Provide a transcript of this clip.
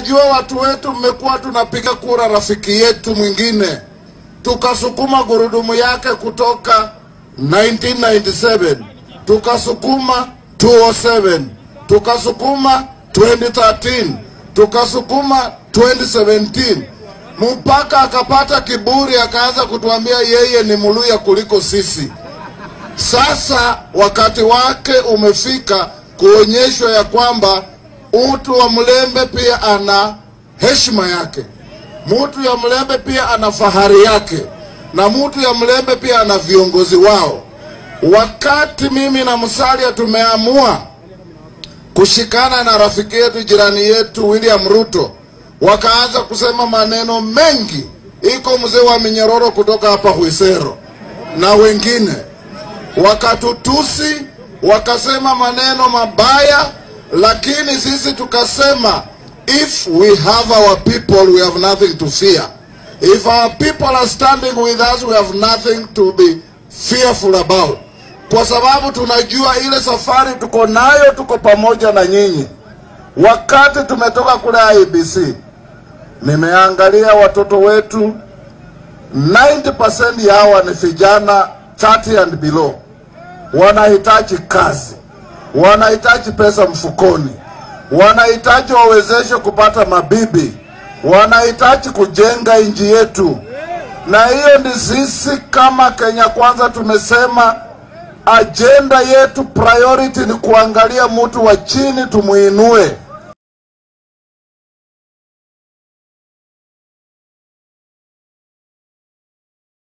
Najua watu wetu mmekuwa tunapiga kura rafiki yetu mwingine, tukasukuma gurudumu yake kutoka 1997 tukasukuma 207 tukasukuma 2013 tukasukuma 2017 mpaka akapata kiburi, akaanza kutuambia yeye ni Muluya kuliko sisi. Sasa wakati wake umefika kuonyeshwa ya kwamba mtu wa Mlembe pia ana heshima yake, mtu ya Mlembe pia ana fahari yake, na mtu ya Mlembe pia ana viongozi wao. Wakati mimi na Musalia tumeamua kushikana na rafiki yetu jirani yetu William Ruto, wakaanza kusema maneno mengi. Iko mzee wa minyororo kutoka hapa Huisero na wengine wakatutusi, wakasema maneno mabaya, lakini sisi tukasema if we have our people we have nothing to fear. If our people are standing with us we have nothing to be fearful about, kwa sababu tunajua ile safari tuko nayo, tuko pamoja na nyinyi. Wakati tumetoka kule IBC, nimeangalia watoto wetu 90% yawa ni vijana 30 and below, wanahitaji kazi, wanahitaji pesa mfukoni, wanahitaji wawezeshe kupata mabibi, wanahitaji kujenga nchi yetu, na hiyo ndi sisi kama Kenya Kwanza tumesema ajenda yetu priority ni kuangalia mtu wa chini tumuinue